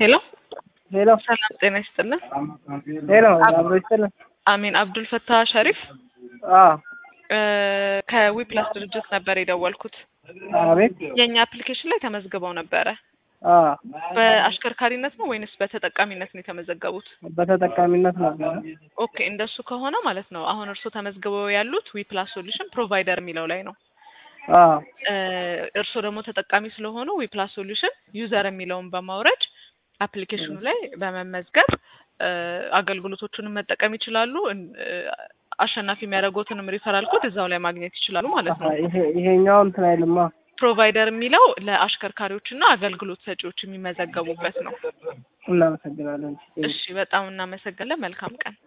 ሄሎ ሄሎ ሰላም ጤና ይስጥልን። ሄሎ አብሮ ይስጥልን። አሚን አብዱል ፈታህ ሸሪፍ አዎ እ ከዊፕላስ ድርጅት ነበር የደወልኩት። አቤት የእኛ አፕሊኬሽን ላይ ተመዝግበው ነበረ። አዎ በአሽከርካሪነት ነው ወይንስ በተጠቃሚነት ነው የተመዘገቡት? በተጠቃሚነት ነው። ኦኬ እንደሱ ከሆነ ማለት ነው አሁን እርስዎ ተመዝግበው ያሉት ዊፕላስ ሶሉሽን ፕሮቫይደር የሚለው ላይ ነው። አዎ እ እርስዎ ደግሞ ተጠቃሚ ስለሆኑ ዊፕላስ ሶሉሽን ዩዘር የሚለውን በማውረድ አፕሊኬሽኑ ላይ በመመዝገብ እ አገልግሎቶቹንም መጠቀም ይችላሉ። እን- እ አሸናፊ የሚያደርጉትንም ሪፈራል ኮድ እዛው ላይ ማግኘት ይችላሉ ማለት ነው። ይሄ ይሄኛው እንትን አይልማ። ፕሮቫይደር የሚለው ለአሽከርካሪዎችና አገልግሎት ሰጪዎች የሚመዘገቡበት ነው። እናመሰግናለን። እሺ፣ በጣም እናመሰግናለን። መልካም ቀን።